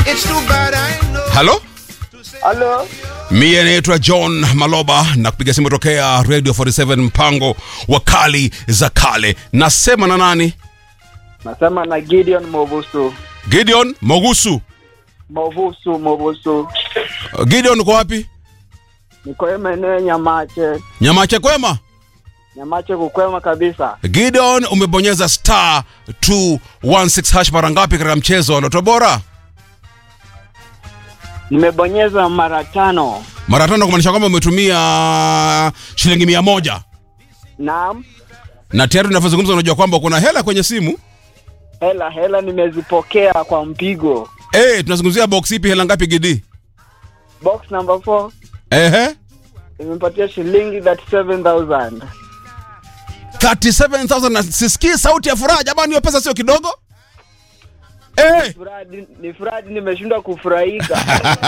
halo Halo, mie naitwa john maloba na kupiga simu tokea radio 47 mpango wa kali za kale nasema na nani nasema na Gideon Movusu. gideon mogusu Movusu, Movusu. Uh, gideon uko wapi Niko maeneo ya Nyamache. nyamache kwema Nyamache kukwema kabisa. gideon umebonyeza star 216 hash mara ngapi katika mchezo wa loto bora Nimebonyeza mara tano. mara tano kumaanisha kwamba umetumia shilingi mia moja Naam, na tayari unavyozungumza unajua kwamba kuna hela kwenye simu hela hela nimezipokea kwa mpigo. hey, tunazungumzia box ipi hela ngapi gidi Box number 4 ehe imepatia shilingi 37000. 37000 na sisikii sauti ya furaha jamani hiyo pesa sio kidogo hey, Furadi ni furadi nimeshindwa kufurahika.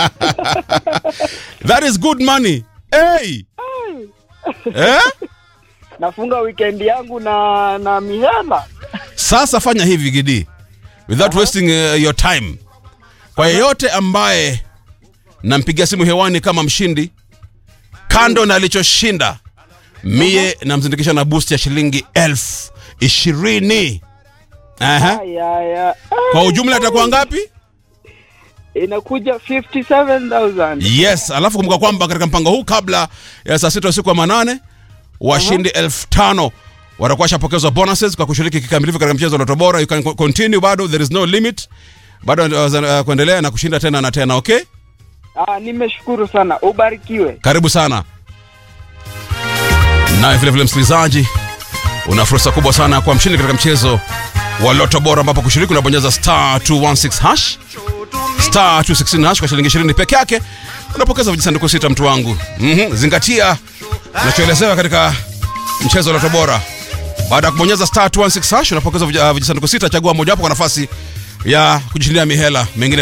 that is good money hey. eh? Nafunga weekend yangu na na mihela. sasa fanya hivi gidi without wasting uh, your time kwa yeyote ambaye nampigia simu hewani kama mshindi kando na alichoshinda mie namzindikisha na boost ya shilingi elfu ishirini Aha. Aya ya. kwa ujumla itakuwa ngapi Inakuja 57000. yes alafu kumbuka kwamba katika mpango huu kabla ya saa sita usiku wa manane washindi elfu tano watakuwa washapokezwa bonuses kwa kushiriki kikamilifu katika mchezo wa Loto Bora you can co- continue bado there is no limit bado uh, uh, kuendelea na kushinda tena na tena okay Ah, nimeshukuru sana. Ubarikiwe. karibu sana naye vile vile msikilizaji una fursa kubwa sana kwa mshindi katika mchezo wa Loto Bora ambapo kushiriki unabonyeza star 216 hash star 216 hash kwa shilingi 20 peke yake unapokeza vijisanduku sita mtu wangu mm-hmm. zingatia unachoelezewa katika mchezo wa Loto Bora baada ya kubonyeza star 216 hash unapokeza vij- uh, vijisanduku sita chagua mojawapo kwa nafasi ya kujishindia mihela mengine